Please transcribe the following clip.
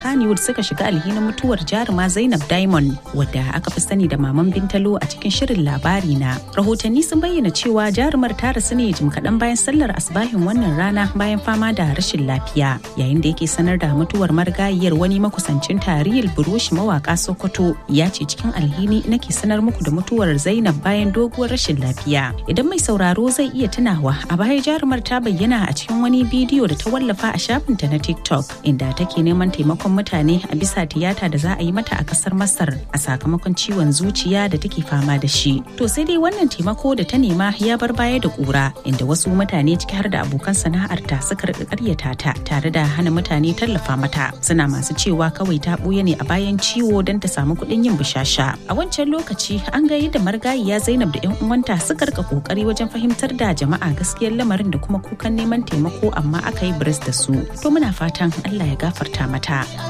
Kannywood suka shiga alhinin mutuwar jaruma Zainab Diamond wadda aka fi sani da Maman Bintalo a cikin shirin labari na. Rahotanni sun bayyana cewa jarumar ta rasu ne jim kaɗan bayan sallar asbahin wannan rana bayan fama da rashin lafiya. Yayin da yake sanar da mutuwar marigayiyar wani makusancin tarihil burushi mawaka Sokoto ya ce cikin alhini nake sanar muku da mutuwar Zainab bayan doguwar rashin lafiya. Idan mai sauraro zai iya tunawa a baya jarumar ta bayyana a cikin wani bidiyo da ta wallafa a shafinta na TikTok inda take neman taimakon mutane a bisa tiyata da za a yi mata a kasar Masar a sakamakon ciwon zuciya da take fama da shi. To sai dai wannan taimako da ta nema ya bar baya da kura inda wasu mutane ciki har da abokan sana'arta suka rika karyata ta tare da hana mutane tallafa mata. Suna masu cewa kawai ta buya ne a bayan ciwo don ta samu kuɗin yin bishasha. A wancan lokaci an ga yadda margayiya Zainab da 'yan uwanta suka rika kokari wajen fahimtar da jama'a gaskiyar lamarin da kuma kukan neman taimako amma aka yi biris da su. To muna fatan Allah ya gafarta mata.